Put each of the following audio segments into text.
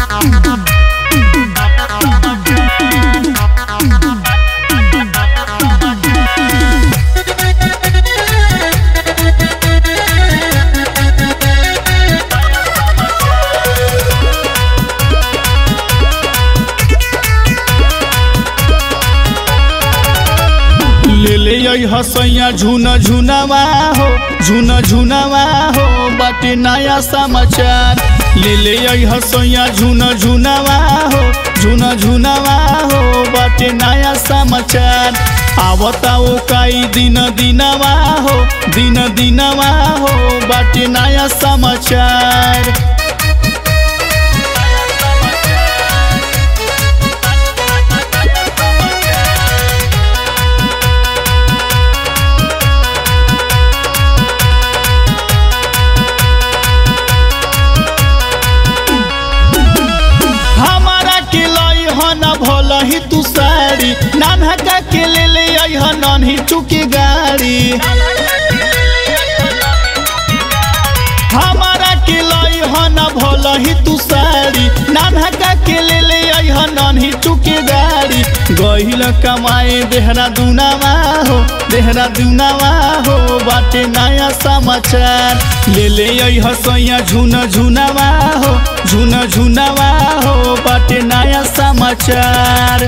ले ले आई हसैया झुन झुनवा हो झुन झुनवा हो बाटे नया समाचार ले ले आई हसैया झुन झुनवा हो झुन झुनवा हो बाटे नया समाचार आवता ओ काई दिन दिनवा हो दिन दिनवा हो बाटे नया समाचार हमारा के लाई ह न भल ही तू साड़ी नानहका के ले ले आई ह नन्ही चुकी गाड़ी हमारा के लाई ह न भल ही तू साड़ी नानहका के ले ले आई ह नन्ही चुकी गाड़ी गहिल कमाए देहरा दुनावा हो देहरा दुनावा हो बाटे नया समाचार ले ले आई हसैया झुन झुनावा हो झुन झुनावा हो बाटे नया समाचार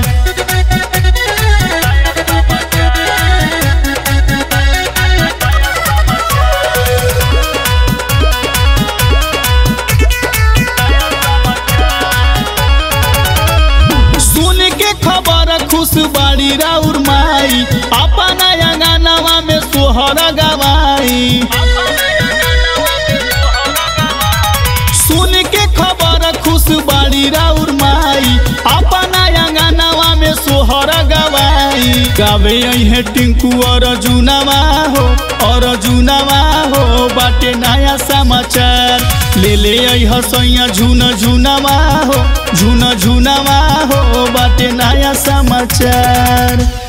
सुन के खबर खुश बाड़ी राउर माई अपना अंगनवा में सोहर गवाई सुन के खबर खुश बाड़ी राउर माई अपना अंगनवा में सोहर गवाई गावे है टिंकू और जुनवा हो और जुनवा हो बाटे नया समाचार ले ले आई हसैया झुन झुनवा हो झुन झुनवा हो बाटे नया समाचार